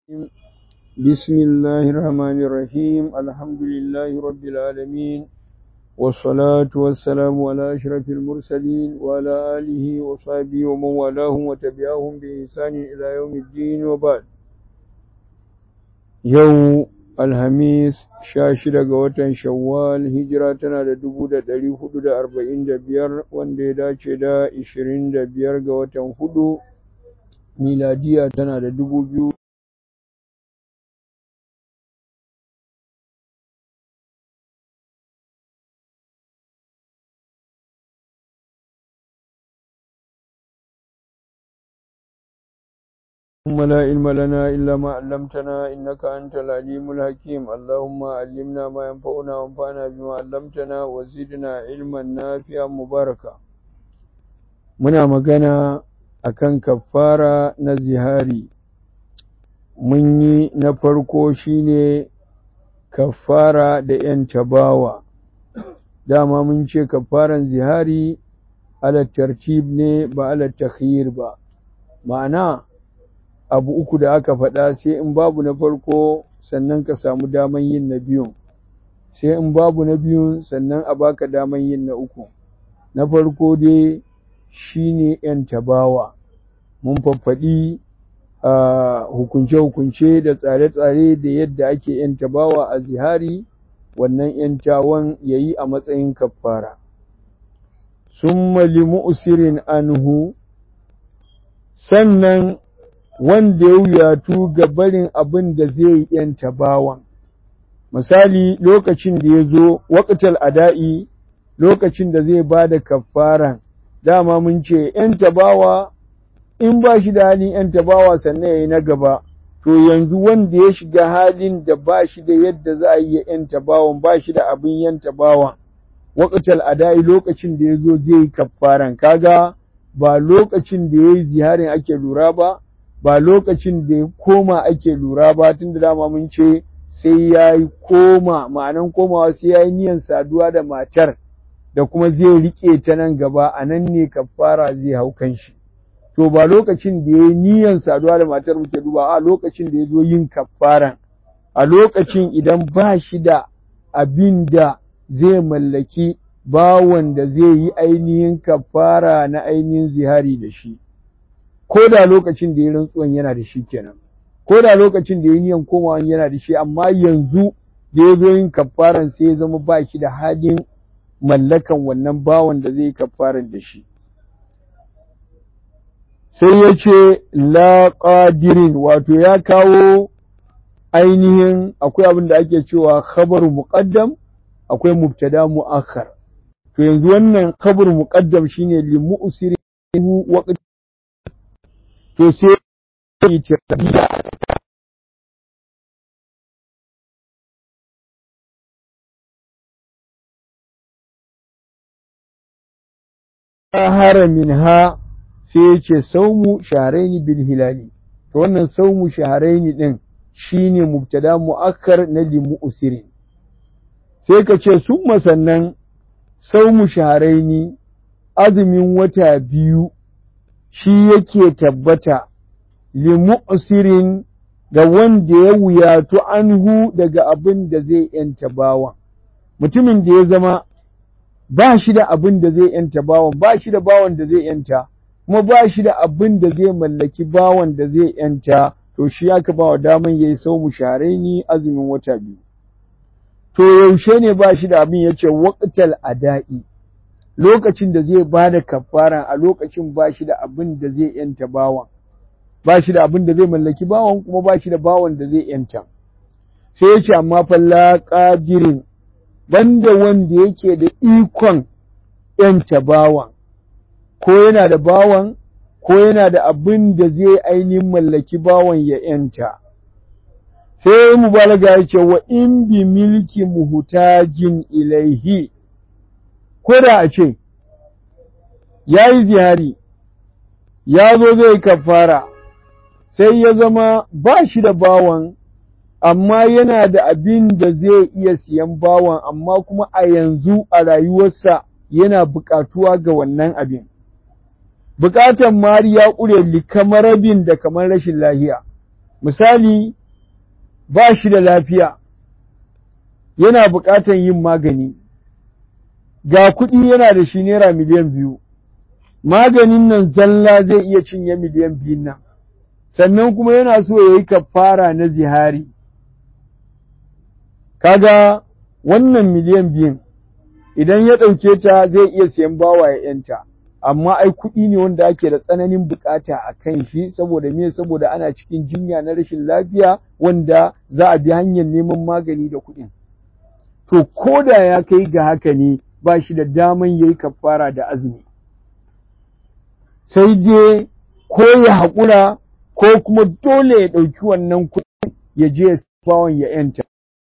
بسم الله الرحمن الرحيم الحمد لله رب العالمين والصلاة والسلام على أشرف المرسلين وعلى آله وصحبه ومن والاهم وتبعهم بإحسان إلى يوم الدين وبعد يوم الخميس شاشرة watan Shawwal hijira tana da dubu da ɗari hudu da arba'in da biyar wanda ya dace da ishirin da biyar ga watan hudu miladiya tana da dubu biyu اللهم لا علم لنا إلا ما علمتنا إنك أنت العليم الحكيم اللهم علمنا ما ينفعنا وانفعنا بما علمتنا وزدنا علما نافعا مباركا muna magana akan kafara na zihari mun yi na farko shine kafara da ‘yan tabawa dama mun ce kafaran zihari ala tartib ne ba ala takhir ba ma'ana abu uku da aka faɗa sai in babu na farko sannan ka samu daman yin na biyun sai in babu na biyun sannan a baka daman yin na uku na farko dai shine ‘yan tabawa mun faffaɗi hukunce-hukunce da tsare-tsare da yadda ake ‘yan tabawa a zihari wannan ‘yan tawan ya yi a matsayin kafara sun malimu usirin anhu sannan wanda ya wuyatu ga barin abin da zai yanta bawan. Misali lokacin da ya zo waƙatal ada'i lokacin da zai ba da kafaran, dama mun ce ‘yanta bawa in ba shi da halin ‘yanta bawa sannan ya yi na gaba, to yanzu wanda ya shiga halin da ba shi da yadda za a yi ‘yanta bawan ba shi da abin ‘yanta bawan. Waƙatal ada'i lokacin da ya zo zai yi kafaran, kaga ba lokacin da ya yi ziharin ake lura ba, ba lokacin da ya koma ake lura ba tun da dama mun ce sai ya yi koma ma'anan komawa sai ya yi niyan saduwa da matar da kuma zai riƙe ta nan gaba a nan ne kafara zai hau kan shi to ba lokacin da ya yi niyan saduwa da matar muke duba a lokacin da ya zo yin kafaran a lokacin idan ba shi da abin da zai mallaki bawan da zai yi ainihin kafara na ainihin zihari da shi ko da lokacin da ya rantsuwan yana da shi kenan ko da lokacin da ya niyan komawan yana da shi amma yanzu da ya zo yin kafaran sai ya zama ba shi da halin mallakan wannan bawan da zai yi kafaran da shi sai ya ce la qadirin wato ya kawo ainihin akwai abin da ake cewa khabaru muqaddam akwai mubtada mu'akhar to yanzu wannan khabaru muqaddam shine li mu'sirihu waqt to sai yi tarbiya haramin ha sai ya ce saumu shaharaini bil hilali to wannan saumu shaharaini din shine mubtada mu'akkar na limu usirin sai ka ce sun masannan saumu shaharaini azumin wata biyu shi yake tabbata limu'sirin ga wanda ya wuyatu anhu daga abin da zai ‘yanta bawan. Mutumin da ya zama ba shi da abin da zai ‘yanta bawan, ba shi da bawan da zai ‘yanta, kuma ba shi da abin da zai mallaki bawan da zai ‘yanta, to shi aka ba wa daman ya yi sau mu ni azumin wata biyu. To yaushe ne ba shi da abin ya ce waƙatal ada'i. lokacin da zai ba da kafara a lokacin ba shi da abin da zai yanta bawan ba shi da abin da zai mallaki bawan kuma ba shi da bawan da zai yanta sai ya ce amma falla ƙadirin banda wanda yake da ikon yanta bawan ko yana da bawan ko yana da abin da zai ainihin mallaki bawan ya yanta sai mubalaga ya ce wa in bi milki muhutajin ilaihi ko da a ce ya yi zihari ya zo zai kafara sai ya zama ba shi da bawan amma yana da abin da zai iya siyan bawan amma kuma a yanzu a rayuwarsa yana buƙatuwa ga wannan abin buƙatan mari ya ƙure likamar rabin da kamar rashin lahiya misali ba shi da lafiya yana buƙatar yin magani ga kuɗi yana da shi naira miliyan biyu maganin nan zalla zai iya cinye miliyan biyun nan sannan kuma yana so ya yi kafara na zihari kaga wannan miliyan biyun idan ya ɗauke ta zai iya siyan bawa ya ‘yanta amma ai kuɗi ne wanda ake da tsananin bukata a kan shi saboda me saboda ana cikin jinya na rashin lafiya wanda za a bi hanyar neman magani da kuɗin to ko da ya kai ga haka ne ba shi da daman ya yi kafara da azumi sai dai ko ya haƙura ko kuma dole ya ɗauki wannan kuɗin ya je ya bawon ya ‘yanta.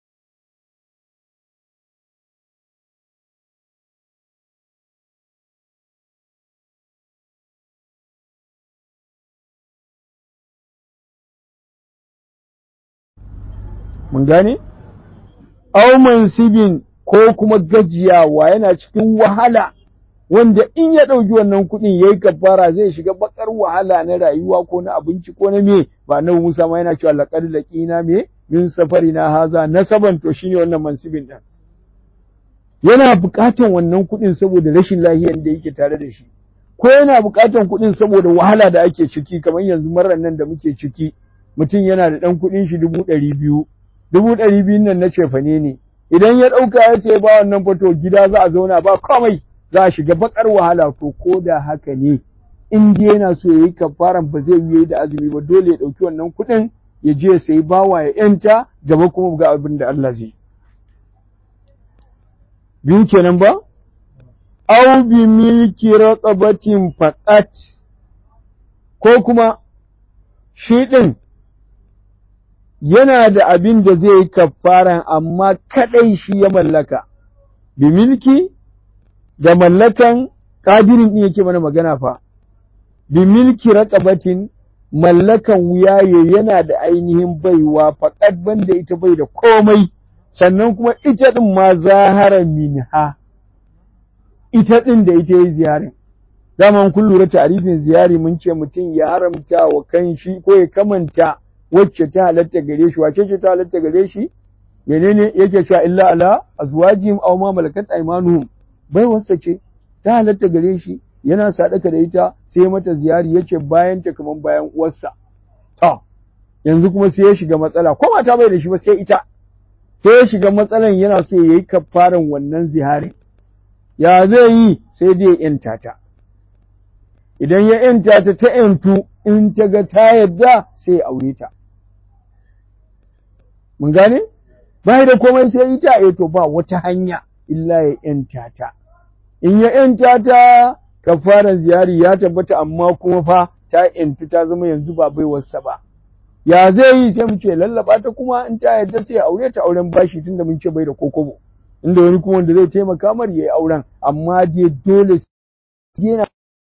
Mun gane? Auman sibin ko kuma gajiyawa yana cikin wahala wanda in ya ɗauki wannan kuɗin ya yi kafara zai shiga bakar wahala na rayuwa ko na abinci ko na me ba na Musa ma yana cewa laƙar laƙina me min safari na haza nasaban to shine wannan mansibin ɗin. Yana buƙatan wannan kuɗin saboda rashin lahiyar da yake tare da shi ko yana buƙatan kuɗin saboda wahala da ake ciki kamar yanzu marar nan da muke ciki mutum yana da ɗan kuɗin shi dubu ɗari biyu dubu ɗari biyun nan na cefane ne idan ya ɗauka ya ce ba wannan fato gida za a zauna ba komai za a shiga bakar wahala to ko da haka ne in dai yana so ya yi kafaran ba zai yi da azumi ba dole ya ɗauki wannan kuɗin ya je ya sayi bawa ya ‘yanta gaba kuma ga abin da Allah zai. Biyu kenan ba? Au bi milki raqabatin faqat ko kuma shi ɗin yana da abin da zai yi kafaran amma kaɗai shi ya mallaka, bi milki da mallakan ƙadirin ɗin yake mana magana fa, bi milki raƙabatin mallakan wuyaye yana da ainihin baiwa faƙat banda ita bai da komai, sannan kuma ita ɗin ma zahara minha, ita ɗin da ita yi ziyarin. Daman kun lura tarifin ziyari mun ce mutum ya haramta wa kan shi ko ya kamanta wacce ta halatta gare shi wace ce ta halatta gare shi menene yake cewa illa ala azwajihim aw ma malakat aymanuhum bai wasa ce ta halatta gare shi yana sadaka da ita sai mata ziyari yace bayan ta kaman bayan uwarsa to yanzu kuma sai ya shiga matsala ko mata bai da shi ba sai ita sai ya shiga matsalan yana so yayi kafaran wannan zihari ya zai yi sai dai yanta ta idan ya yanta ta ta yantu in ta ga ta yadda sai ya aure ta mun gane bai da komai sai ita eh to ba wata hanya illa ya yanta ta in ya yanta ta kafaran ziyari ya tabbata amma kuma fa ta yantu ta zama yanzu ba baiwarsa ba ya zai yi sai mu ce lallaba ta kuma in ta yadda sai ya aure ta auren bashi tunda mun ce bai da kokobo inda wani kuma wanda zai taimaka mar yayi auren amma dai dole yana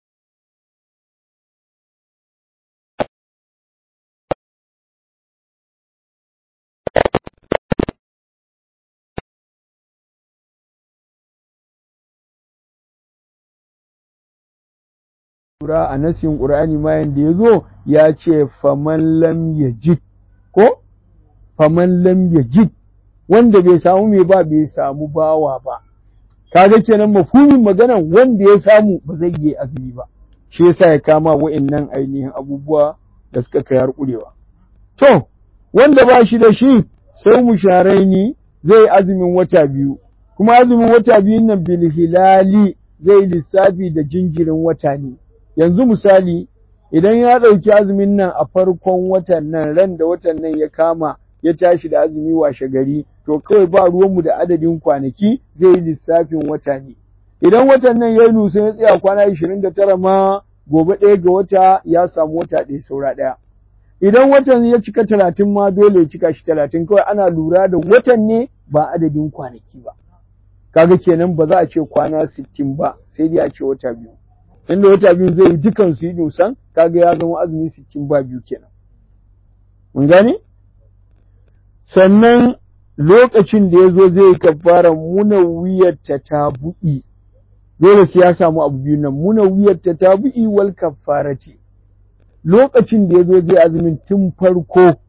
lura a nasin ƙur'ani ma yanda ya zo ya ce faman lam yajid ko faman lam yajid wanda bai samu mai ba bai samu bawa ba kaga kenan mafhumin maganan wanda ya samu ba zai yi azumi ba shi yasa ya kama wa'annan ainihin abubuwa da suka kai har kurewa to wanda ba shi da shi sai mu sharaini zai azumin wata biyu kuma azumin wata biyun nan bil hilali zai lissafi da jinjirin wata ne yanzu misali idan ya ɗauki azumin nan a farkon watan nan ran da watan nan ya kama ya tashi da azumi washe gari to kawai ba ruwanmu da adadin kwanaki zai yi lissafin wata ne idan watan nan ya yi nusa ya tsaya kwana ishirin da tara ma gobe ɗaya ga wata ya samu wata ɗaya saura ɗaya idan watan ya cika talatin ma dole ya cika shi talatin kawai ana lura da watan ne ba adadin kwanaki ba kaga kenan ba za a ce kwana sittin ba sai dai a ce wata biyu inda wata biyu zai yi dukan su yi nusan kaga ya zama azumi sittin ba biyu kenan mun gane sannan lokacin da ya zo zai kafara muna wuyar ta tabu'i dole sai ya samu abu biyu nan muna wuyar ta tabu'i wal kafarati lokacin da ya zo zai azumin tun farko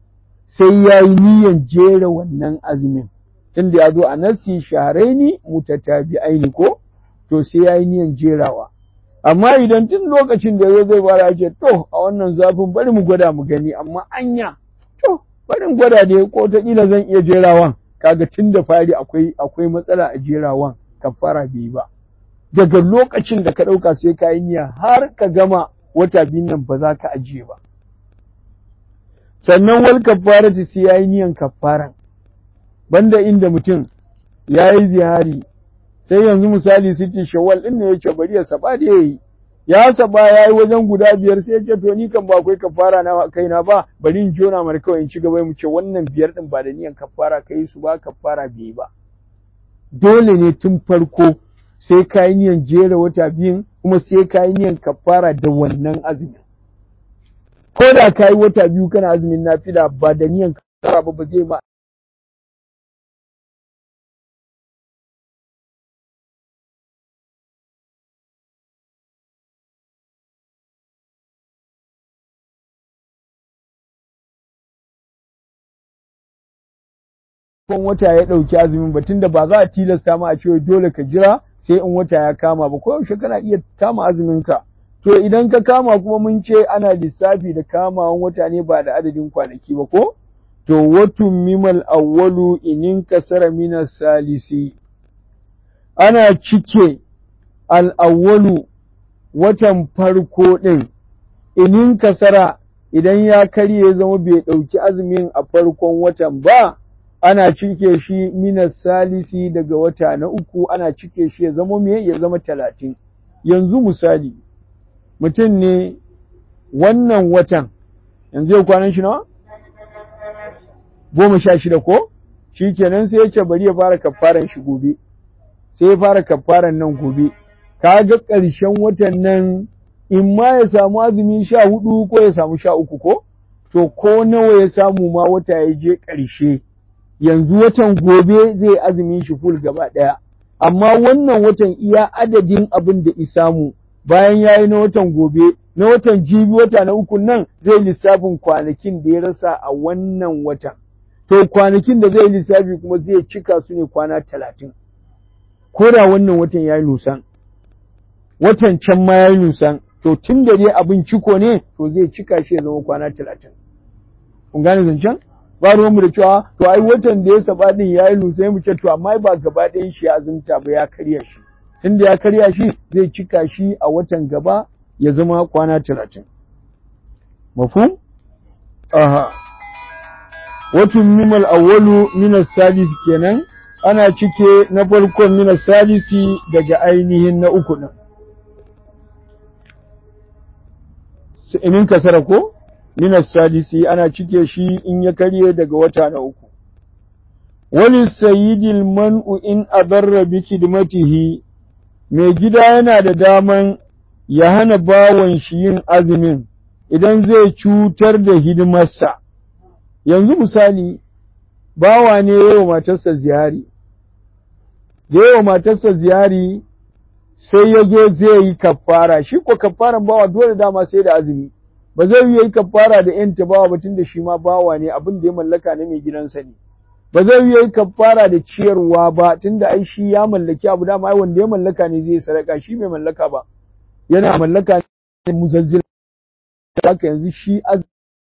sai ya yi niyan jera wannan azumin tunda ya zo a nasi shaharaini mutatabi'aini ko to sai ya yi niyan jerawa amma idan tun lokacin da ya zai fara ce to a wannan zafin bari mu gwada mu gani amma anya to bari mu gwada da ko ta kila zan iya jerawan kaga tun da fari akwai akwai matsala a jerawan kafara bai ba daga lokacin da ka ɗauka sai ka yi niyya har ka gama wata biyun nan ba za ka ajiye ba sannan wal kafarati sai ya yi niyan kafaran banda inda mutum ya yi zihari sai yanzu misali sitin shawwal din ne ya ce bari ya saba da yayi ya saba ya yi wajen guda biyar sai ya ce to ni kan ba akwai kafara na kaina ba bari in jona mar kawai in ci gaba mu ce wannan biyar din ba da niyan kafara kai su ba kafara bai ba dole ne tun farko sai ka yi niyan jera wata biyun kuma sai ka yi niyan kafara da wannan azumin ko da ka yi wata biyu kana azumin nafila ba da niyan kafara ba ba zai ma kan wata ya ɗauki azumin ba tunda ba za a tilasta ma a ce dole ka jira sai in wata ya kama ba ko yaushe kana iya kama azumin ka to idan ka kama kuma mun ce ana lissafi da kamawan wata ne ba da adadin kwanaki ba ko to watun mimal awwalu inin kasara minas salisi ana cike al'awwalu watan farko ɗin inin kasara idan ya karye zama bai ɗauki azumin a farkon watan ba ana cike shi minas salisi daga wata na uku ana cike shi ya zama me ya zama talatin yanzu misali mutum ne wannan watan yanzu yau kwanan shi nawa goma sha shida ko shi kenan sai ya ce bari ya fara kafaran shi gobe sai ya fara kafaran nan gobe ka ga ƙarshen watan nan in ma ya samu azumi sha hudu ko ya samu sha uku ko to ko nawa ya samu ma wata ya je ƙarshe yanzu watan gobe zai azumin shi ful gaba ɗaya amma wannan watan iya adadin abin da isamu bayan ya yi na watan gobe na watan jibi wata na uku nan zai lissafin kwanakin da ya rasa a wannan watan to kwanakin da zai lissafi kuma zai cika su ne kwana talatin ko da wannan watan ya yi nusan watan can ma ya yi nusan to tun da dai abin ciko ne to zai cika shi ya zama kwana talatin kun gane zancen ba ruwanmu da cewa to ai watan da ya saba din ya yi nusan mu ce to amma ba gaba ɗayan shi ya azumta ba ya karya shi tunda ya karya shi zai cika shi a watan gaba ya zama kwana talatin mafhum aha watun mimal awwalu minas sadis kenan ana cike na farkon minas sadisi daga ainihin na uku din inin kasara ko minas sadisi ana cike shi in ya karye daga wata na uku wani sayidil man'u in adarra bi khidmatihi mai gida yana da daman ya hana bawan shi yin azumin idan zai cutar da hidimarsa. Yanzu misali, bawa ne yawa matarsa ziyari, da yawa matarsa ziyari sai ya zo zai yi kafara, shi ko kafaran bawa dole dama sai da azumi, ba zai yi kafara da ‘yanta bawa batun da shi ma bawa ne abin da ya mallaka na mai gidansa ne. ba zai yi kafara da ciyarwa ba tunda ai shi ya mallaki abu dama ai wanda ya mallaka ne zai sadaka shi bai mallaka ba yana mallaka ne muzazzil haka yanzu shi az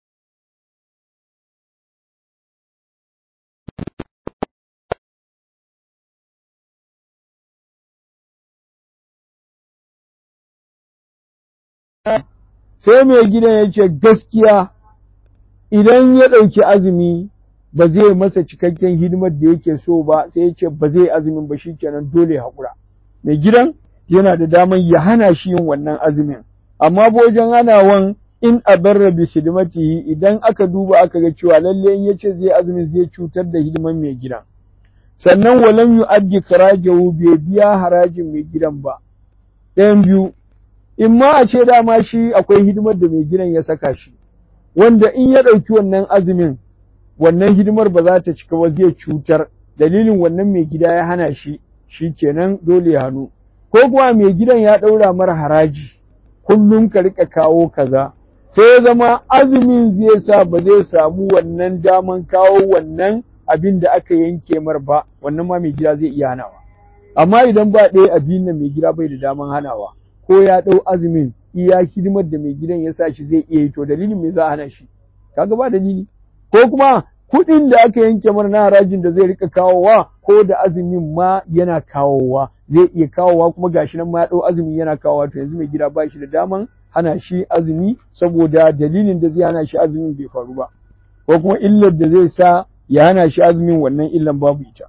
sai mai gidan ya ce gaskiya idan ya ɗauki azumi ba zai masa cikakken hidimar da yake so ba sai ya ce ba zai azumin ba shikenan dole haƙura mai gidan yana da daman ya hana shi yin wannan azumin amma bojan hanawan in abarra bi hidimatihi idan aka duba aka ga cewa lalle in yace zai azumin zai cutar da hidiman mai gidan sannan walam yu'addi karajahu bai biya harajin mai gidan ba ɗayan biyu in ma a ce dama shi akwai hidimar da mai gidan ya saka shi wanda in ya ɗauki wannan azumin wannan hidimar ba za ta cika ba zai cutar dalilin wannan mai gida ya hana shi shi kenan dole ya hannu ko kuma mai gidan ya ɗaura mara haraji kullum ka rika kawo kaza sai ya zama azumin zai sa ba zai samu wannan daman kawo wannan abin da aka yanke mar ba wannan ma mai gida zai iya hanawa amma idan ba ɗaya abin nan mai gida bai da daman hanawa ko ya ɗau azumin iya hidimar da mai gidan ya sa shi zai iya yi to dalilin me za a hana shi kaga ba dalili ko kuma kuɗin da aka yanke mana na harajin da zai rika kawowa ko da azumin ma yana kawowa zai iya kawowa kuma gashi nan ma ya ɗau azumi yana kawowa to yanzu mai gida ba shi da daman hana shi azumi saboda dalilin da zai hana shi azumin bai faru ba ko kuma illar da zai sa ya hana shi azumin wannan illan babu ita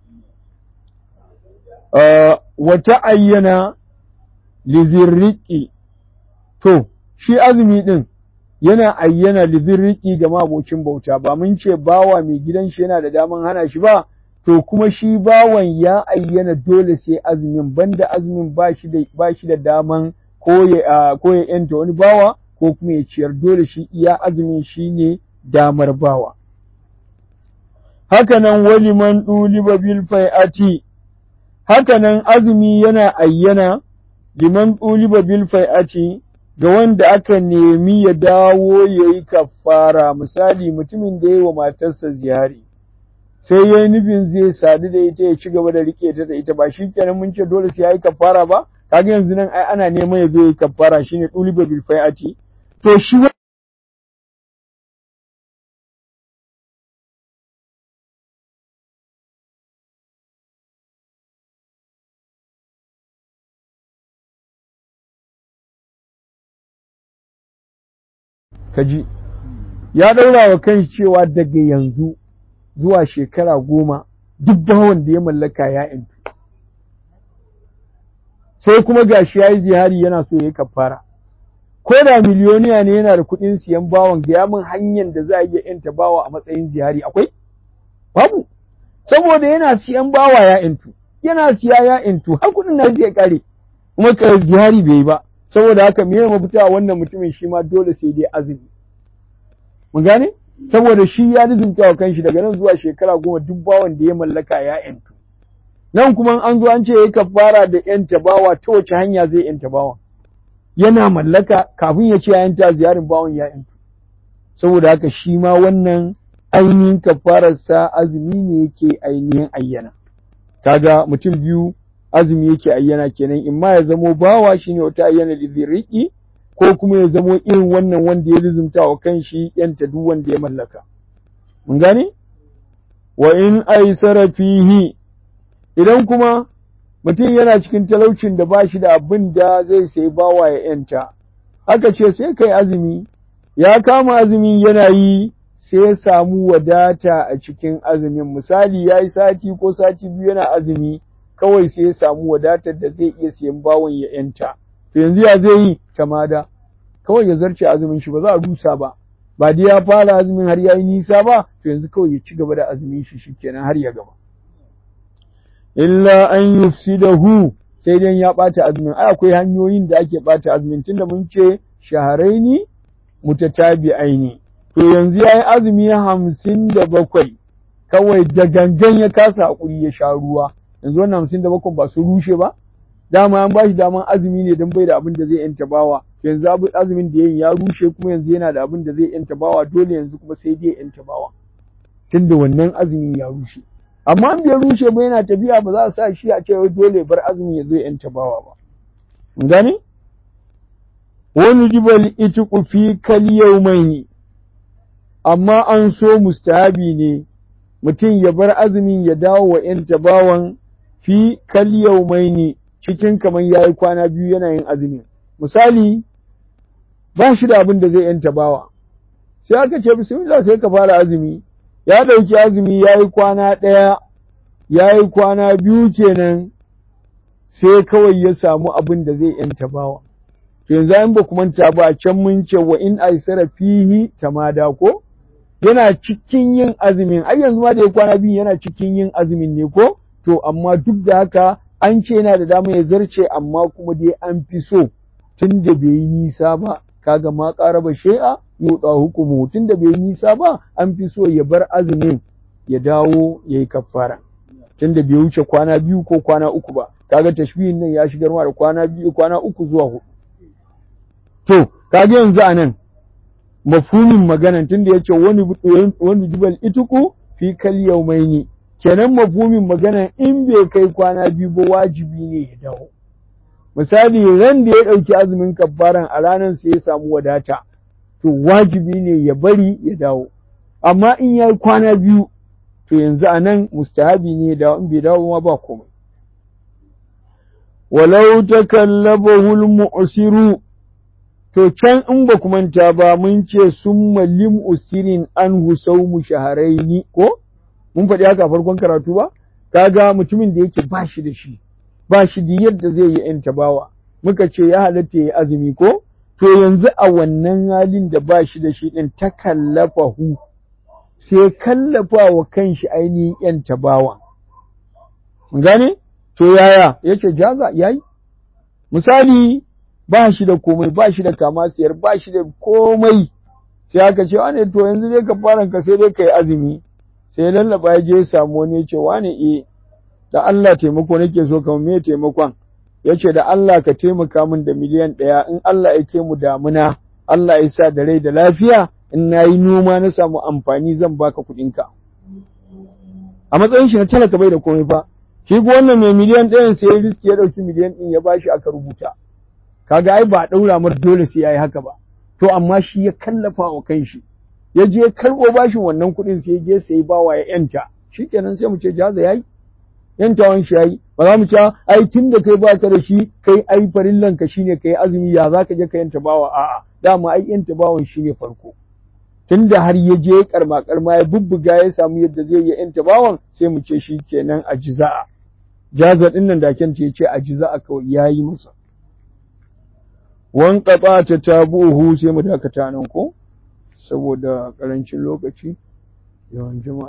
wata ayyana lizirriki to shi azumi din yana ayyana lizirriki ga mabocin bauta ba mun ce bawa mai gidan shi yana da daman hana shi ba to kuma shi bawan ya ayyana dole sai azumin banda azumin ba shi da ba shi da daman ko ya ko ya yanta wani bawa ko kuma ya ciyar dole shi iya azumin shine damar bawa hakanan waliman ɗuliba bil fai'ati hakanan azumi yana ayyana liman ɗuliba bil fai'ati ga wanda aka nemi ya dawo ya yi kafara misali mutumin da ya yi wa matarsa ziyari sai ya yi nufin zai sadu da ita ya ci gaba da rike ta da ita ba shi kenan mun ce dole sai ya yi kafara ba kaga yanzu nan ai ana neman ya zo ya yi kafara shine ɗuliba bil fai'ati to shi kaji ya ɗaura wa kan cewa daga yanzu zuwa shekara goma duk bawan da ya mallaka ya intu sai kuma gashi ya yi zihari yana so ya yi kafara ko da miliyoniya ne yana da kuɗin siyan bawan ga min hanyar da za a iya yanta bawa a matsayin zihari akwai babu saboda yana siyan bawa ya intu yana siya ya intu har kuɗin na zai kare kuma ka zihari bai yi ba saboda haka me mafita wannan mutumin shi ma dole sai dai azumi mun gane saboda shi ya lizinta wa kanshi daga nan zuwa shekara goma duk bawan da ya mallaka ya yantu nan kuma an zo an ce yayi kafara da yanta bawa ta wace hanya zai yanta bawa yana mallaka kafin ya ce ya yanta ziyarin bawan ya yantu saboda haka shi ma wannan ainihin kafararsa azumi ne yake ainihin ayyana kaga mutum biyu azumi yake ayyana kenan in ma ya zamo bawa shine wata ayyana liziriki ko kuma ya zamo irin wannan wanda ya lizumta wa kanshi yanta duk wanda ya mallaka mun gane wa in aisara fihi idan kuma mutum yana cikin talaucin da ba shi da abin da zai sai bawa ya yanta aka ce sai kai azumi ya kama azumi yana yi sai ya samu wadata a cikin azumin misali ya yi sati ko sati biyu yana azumi kawai sai ya samu wadatar da zai iya siyan bawon ya yanta to yanzu ya zai yi tamada kawai ya zarce azumin shi ba za a rusa ba ba dai ya fara azumin har ya yi nisa ba to yanzu kawai ya ci gaba da azumin shi shikenan har ya gaba illa an yufsidahu sai dai ya ɓata azumin ai akwai hanyoyin da ake ɓata azumin tunda mun ce shaharaini mutatabi'aini to yanzu ya yi azumi hamsin da bakwai kawai da gangan ya kasa haƙuri ya sha ruwa yanzu wannan hamsin da bakwai ba su rushe ba dama an ba shi daman azumi ne don bai da abin da zai yanta bawa yanzu azumin da yayin ya rushe kuma yanzu yana da abin da zai yanta bawa dole yanzu kuma sai dai yanta bawa tunda wannan azumin ya rushe amma an bai rushe ba yana tafiya ba za a sa shi a ce dole bar azumin ya zo yanta bawa ba mun gane wani jibal itiku fi kal yawmaini amma an so mustahabi ne mutum ya bar azumin ya dawo wa ‘yanta bawan fi kal yaumaini cikin kamar ya yi kwana biyu yana yin azumin. Misali, ba shi da abin da zai ‘yanta bawa, sai aka ce bismillah sai ka fara azumi, ya ɗauki azumi ya yi kwana ɗaya, ya yi kwana biyu kenan sai kawai ya samu abin da zai ‘yanta bawa. To yanzu an ba manta ba can mun ce wa in aisara fihi tamada ko? yana cikin yin azumin ai yanzu ma da ya kwana biyu yana cikin yin azumin ne ko to amma duk da haka an ce yana da dama ya zarce amma kuma dai an fi so tun da bai yi nisa ba kaga ma ƙaraba shai'a yuɗa hukumu tun da bai yi nisa ba an fi so ya bar azumin ya dawo ya yi kafara tun da bai wuce kwana biyu ko kwana uku ba kaga tashbihin nan ya shigar ma da kwana biyu kwana uku zuwa hudu to kaga yanzu a nan mafhumin maganan tunda yace wani wani jibal ituku fi kal yawmaini kenan mafhumin maganan in bai kai kwana biyu ba wajibi ne ya dawo misali ran da ya ɗauki azumin kabbaran a ranar sai ya samu wadata to wajibi ne ya bari ya dawo amma in ya yi kwana biyu to yanzu a nan mustahabi ne ya dawo in bai dawo ma ba komai walau takallabahu al-mu'siru to can in ba ku manta ba mun ce summa lim usirin anhu sawmu shahraini ko mun faɗi haka farkon karatu ba kaga mutumin da yake ba shi da shi ba shi da yadda zai yi ‘yan tabawa, muka ce ya halatta ya azumi ko? To yanzu a wannan halin da ba shi da shi ɗin ta kallafa hu, sai kallafa wa kanshi ainihin ‘yan tabawa. Gane? To yaya, ya ce jaza, ya yi? Misali, ba shi da komai, ba shi da kama siyar, ba shi da komai, sai aka ce, wane to yanzu dai ka fara ka sai dai ka yi azumi, sai lallaba ya je ya samu wani ya ce, wane eh, da Allah taimako nake so kamar me taimakon ya ce da Allah ka taimaka min da miliyan ɗaya in Allah ya ke mu damuna Allah ya sa da rai da lafiya in na yi noma na samu amfani zan baka kuɗinka a matsayin shi na talaka bai da komai fa shi ko wannan mai miliyan ɗayan sai ya riski ya ɗauki miliyan ɗin ya bashi aka rubuta kaga ai ba ɗaura mar dole sai ya yi haka ba to amma shi ya kallafa wa kanshi ya je karɓo bashin wannan kuɗin sai ya je sai bawa ya yanta shikenan sai mu ce jaza yayi yantawan shi yayi ba za mu ci ai tun da kai baka da shi kai ai farillan ka shine kai azumi ya zaka je ka yanta bawa a'a dama ai yanta bawan shine farko tun da har ya je karma karma ya bubbuga ya samu yadda zai yi yanta bawan sai mu ce shi kenan a jiza'a jaza din nan da kyan ce ce a jiza'a kawai yayi masa wan qata ta tabuhu sai mu dakata nan ko saboda karancin lokaci yawan jama'a